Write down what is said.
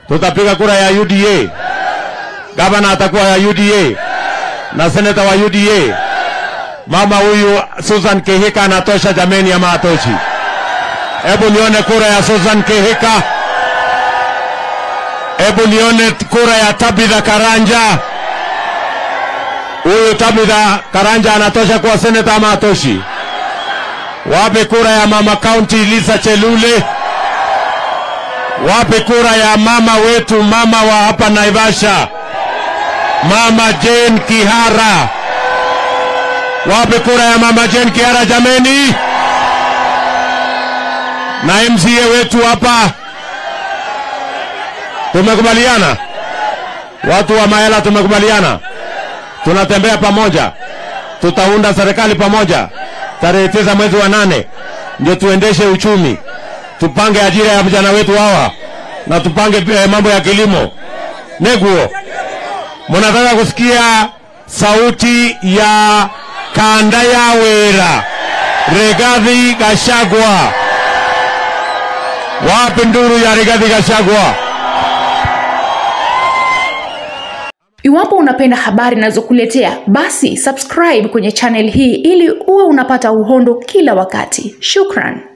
Tutapiga kura ya UDA. Gavana atakuwa ya UDA na seneta wa UDA. Mama huyu Susan Kihika anatosha jameni, ama hatoshi? Hebu nione kura ya Susan Kihika. Hebu nione kura ya Tabitha Karanja. Huyu Tabitha Karanja anatosha kuwa seneta ama hatoshi? Wape kura ya mama county Lisa Chelule. Wape kura ya mama wetu, mama wa hapa Naivasha, mama Jane Kihara. Wape kura ya mama Jane Kihara jameni, na MCA wetu hapa. Tumekubaliana, watu wa Mayala, tumekubaliana, tunatembea pamoja, tutaunda serikali pamoja tarehe tisa mwezi wa nane, ndio tuendeshe uchumi, tupange ajira ya vijana wetu hawa na tupange eh, mambo ya kilimo. Neguo, mnataka kusikia sauti ya kanda ya wera Rigathi Gachagua? Wapi nduru ya Rigathi Gachagua? Iwapo unapenda habari ninazokuletea basi subscribe kwenye channel hii ili uwe unapata uhondo kila wakati. Shukran.